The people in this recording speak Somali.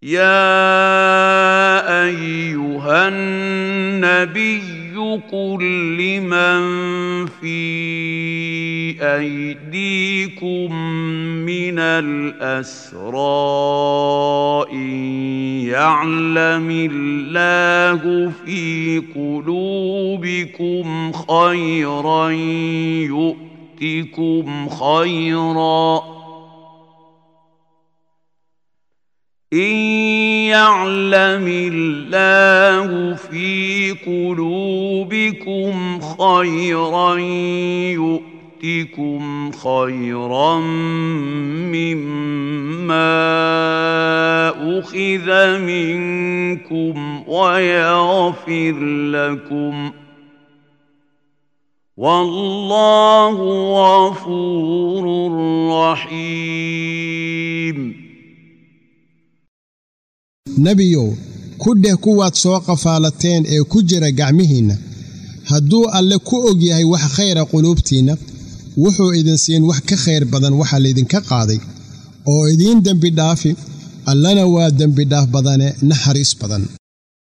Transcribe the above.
يا ايها النبي قل لمن في ايديكم من الاسرى ان يعلم الله في قلوبكم خيرا يؤتكم خيرا إن يعلم الله في قلوبكم خيرا يؤتكم خيرا مما أخذ منكم ويغفر لكم والله غفور رحيم nebiyow ku dheh kuwaad soo qafaalateen ee ku jira gacmihiinna hadduu alle ku og yahay wax khayra quluubtiinna wuxuu idin siin wax ka khayr badan waxa laydinka qaaday oo idiin dembi dhaafi allana waa dembidhaaf badane naxariis badan